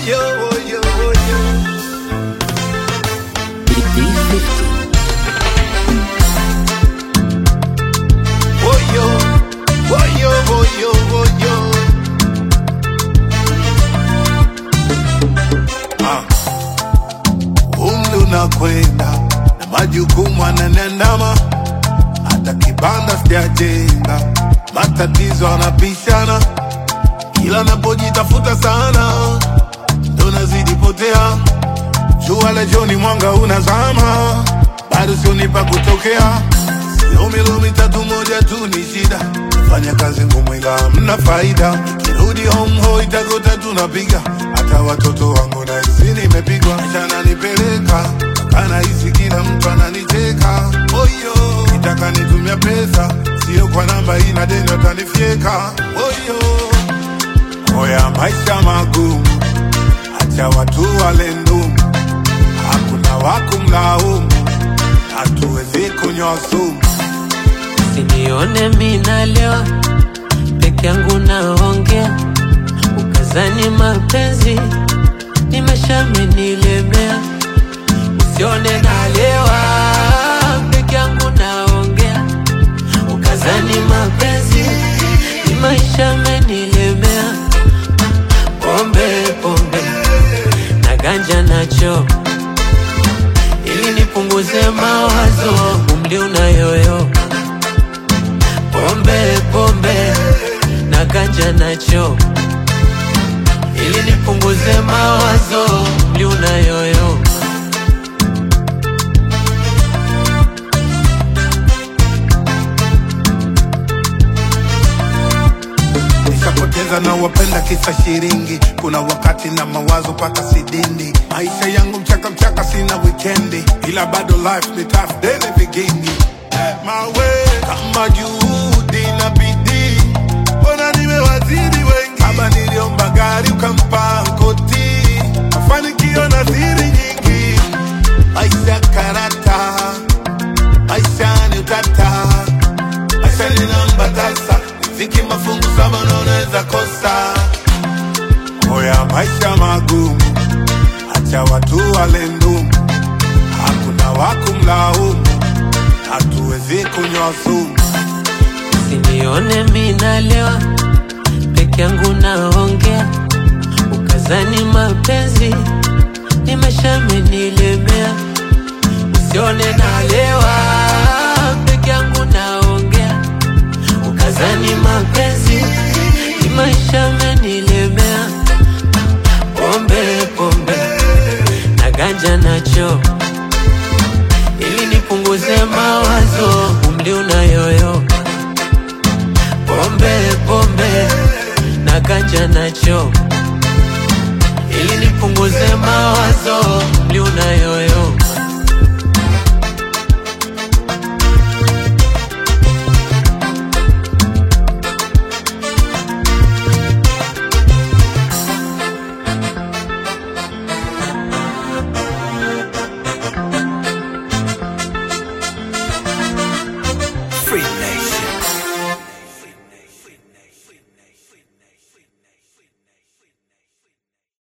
Woyo, woyo, woyo. D50. Woyo, woyo, woyo, woyo. Ah. Umri unakwenda na majukumu ananiandama, hata kibanda sijajenga, matatizo anapishana, kila napojitafuta sana ndo nazidi potea. Jua la jioni mwanga unazama, bado sioni pa kutokea. Lumi mitatu moja tu ni shida, fanya kazi ngumu ila hamna faida. Kirudi home ho itakuta tunapiga, hata watoto wangu na hizi nimepigwa. Maisha ananipeleka kana hisi kila mtu ananicheka. Oyo, nitaka nitumia pesa, sio kwa namba hii na deni watanifyeka. Oyo, oya maisha magumu, acha watu wale ndumu, hakuna wakumlaumu, hatuwezi kunywa sumu. Usinione minalewa peke yangu naongea, ukazani mapenzi nimeshamenilemea. Usione nalewa peke yangu naongea, ukazani mapenzi ni maisha amenilemea. Pombe pombe na ganja nacho ili nipunguze mawazo, umri unayoyo pombe pombe na ganja nacho ili nipunguze mawazo umri unayoyo Nishapoteza na wapenda kisa shiringi, kuna wakati na mawazo paka sidindi. Maisha yangu mchaka mchaka, sina wikendi, ila bado life ni tough daily beginning. My way kama juhudi na bidii, mbona nimewazidi wengi. Kama niliomba gari ukampa koti, mafanikio na siri nyingi. Maisha karata, maisha ni utata maisha ni namba tasa, riziki mafungu saba na unaweza kosa. Oya, maisha magumu, acha watu wale ndumu, hakuna wakumlaumu, hatuwezi kunywa sumu. Usinione minalewa peke yangu naongea, ukazani mapenzi nimeshamenilemea. Usione nalewa peke yangu naongea, ukazani mapenzi ni maisha amenilemea. Pombe pombe na ganja nacho